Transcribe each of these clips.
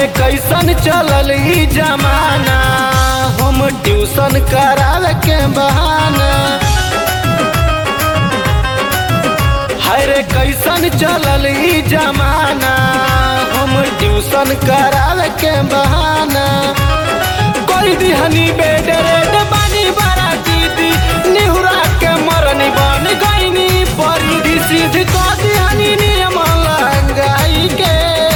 रे कैसन चलल ई जमाना हम ट्यूशन करावे के बहाना हाय रे कैसन चलल ई जमाना हम ट्यूशन करावे के बहाना कोई दिहनी बेड रेड बानी बड़ा दीदी निहुरा के मरनी बन गईनी परिधि सीध को दिहनी नियम लंगाई के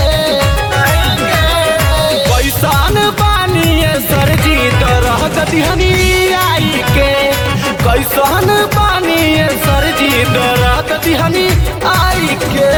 कैसन बानी सरजी तरह दिहनी आई के कैसन बानी सरजी तरह दिहनी आई के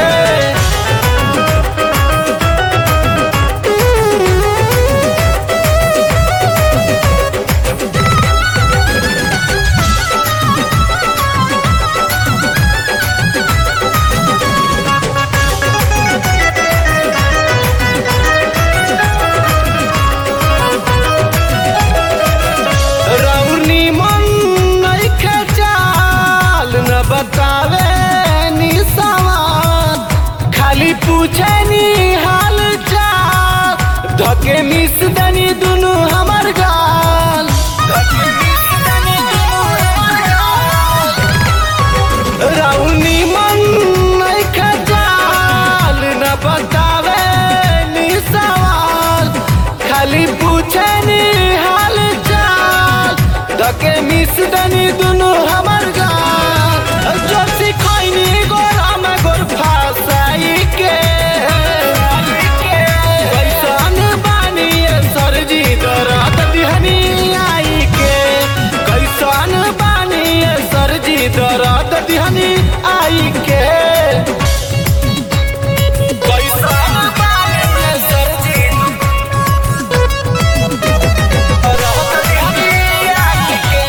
रौनी मन नइखे चाल न बतावे नि सवाल खाली पूछे नि हाल चाल धके मिस दनी दुनु हमर गाल धके मिस दनी दुनु हमर गाल। रौनी मन नइखे चाल न बतावे नि सवाल खाली पूछे नि हाल चाल धके मिस दनी दुनु हमर गाल जो सिखैनी गोरा में गोर फासाई के कैसन बानी सरजी दरद दिहनी आई के कैसन बानी सरजी दरद दिहनी आई के कैसन बानी सरजी दरद दिहनी आई के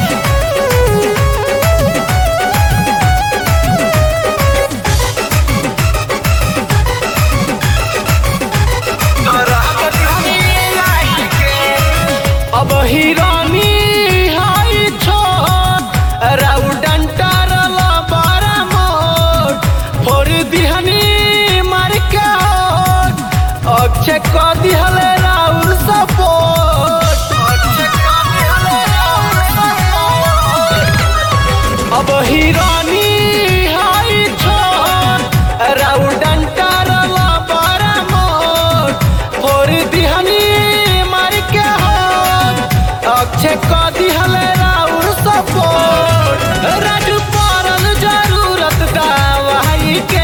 अब हिरानी हाई छोट राउडंटा रला बारा मोट फोर दिहनी मार के होट अक्षय क दिहले राउर सपोर्ट अक्षय क दिहले राउर सपोर्ट अब हिरानी हाई छोट राउडंटा रला बारा मोट फोर दिहनी मार के होट अक्षय क दिहले राउर सपोर्ट राजू पड़ल जरूरत दवाई के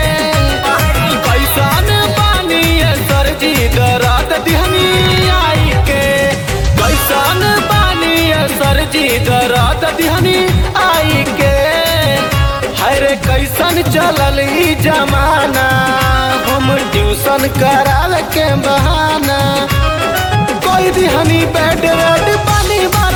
कैसन बानी सरजी दरद दिहनी आई के कैसन बानी सरजी दरद दिहनी आई के हाय रे कैसन चलल ई जमाना हम ट्यूशन करावे के बहाना कोई दिहनी बेड रेड पानी बा